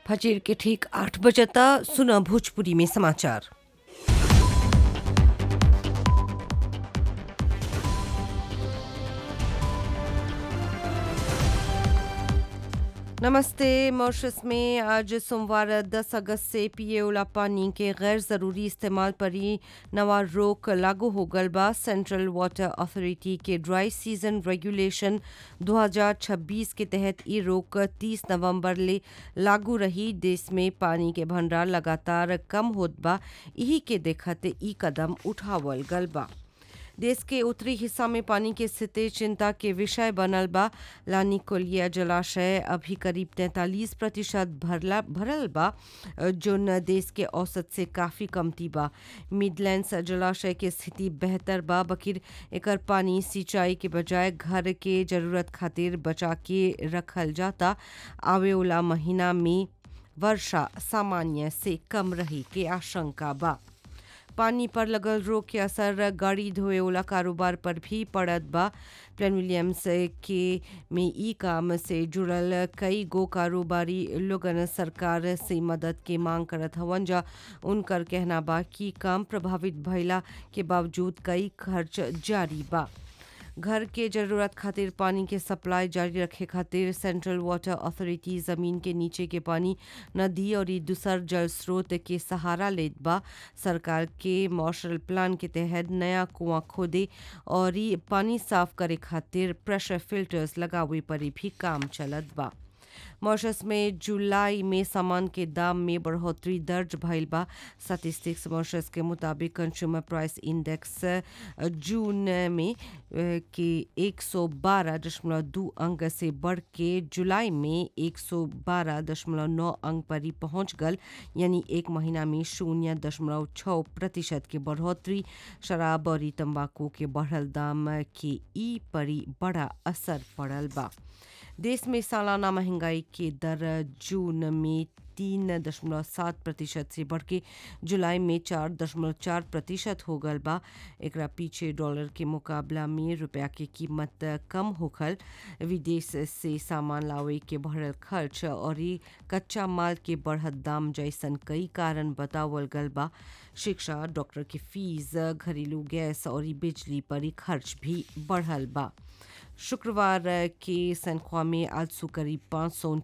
फजीर के ठीक आठ बजता सुना भोजपुरी में समाचार नमस्ते मॉरिशस में आज सोमवार 10 अगस्त से पिए वाला पानी के गैर ज़रूरी इस्तेमाल पर ही नवा रोक लागू हो गल बा सेंट्रल वाटर अथॉरिटी के ड्राई सीजन रेगुलेशन 2026 के तहत ई रोक 30 नवंबर ले लागू रही देश में पानी के भंडार लगातार कम होत बा यही के देखते ई कदम उठावल गल बा देश के उत्तरी हिस्सा में पानी के स्थिति चिंता के विषय बनल बा लानी कोलिया जलाशय अभी करीब 43 प्रतिशत भरला भरल बा जोन देश के औसत से काफ़ी कमती बा मिडलैंड्स जलाशय के स्थिति बेहतर बा बकिर एकर पानी सिंचाई के बजाय घर के जरूरत खातिर बचा के रखल जाता आवे वाला महीना में वर्षा सामान्य से कम रही के आशंका बा पानी पर लगल रोग के असर गाड़ी धोए वाला कारोबार पर भी पड़त बा प्लेन विलियम्स के में ई काम से जुड़ल कई गो कारोबारी लोगन सरकार से मदद के मांग करत हवन जा उनकर कहना बा कि काम प्रभावित भइला के बावजूद कई खर्च जारी बा घर के जरूरत खातिर पानी के सप्लाई जारी रखे खातिर सेंट्रल वाटर अथॉरिटी जमीन के नीचे के पानी नदी और दूसर जल स्रोत के सहारा लेत बा सरकार के मार्शल प्लान के तहत नया कुआं खोदे और पानी साफ करे खातिर प्रेशर फिल्टर्स लगावे पर भी काम चलत बा मॉरिशस में जुलाई में सामान के दाम में बढ़ोतरी दर्ज भइल बा स्टैटिस्टिक्स मॉरिशस के मुताबिक कंज्यूमर प्राइस इंडेक्स जून में के 112.2 अंक से बढ़ के जुलाई में 112.9 अंक पर ही पहुंच गल यानी एक महीना में शून्य दशमलव छः प्रतिशत के बढ़ोतरी शराब और तंबाकू के बढ़ल दाम के ई पर बड़ा असर पड़ल बा देश में सालाना महंगाई के दर जून में तीन दशमलव सात प्रतिशत से बढ़ के जुलाई में चार दशमलव चार प्रतिशत हो गल बा एक पीछे डॉलर के मुकाबला में रुपया के कीमत कम होखल विदेश से सामान लावे के बढ़ल खर्च और कच्चा माल के बढ़त दाम जैसन कई कारण बतावल गल बा शिक्षा डॉक्टर के फीस घरेलू गैस और बिजली पर खर्च भी बढ़ल बा शुक्रवार के सनख्वा में आज सु करीब पाँच सौ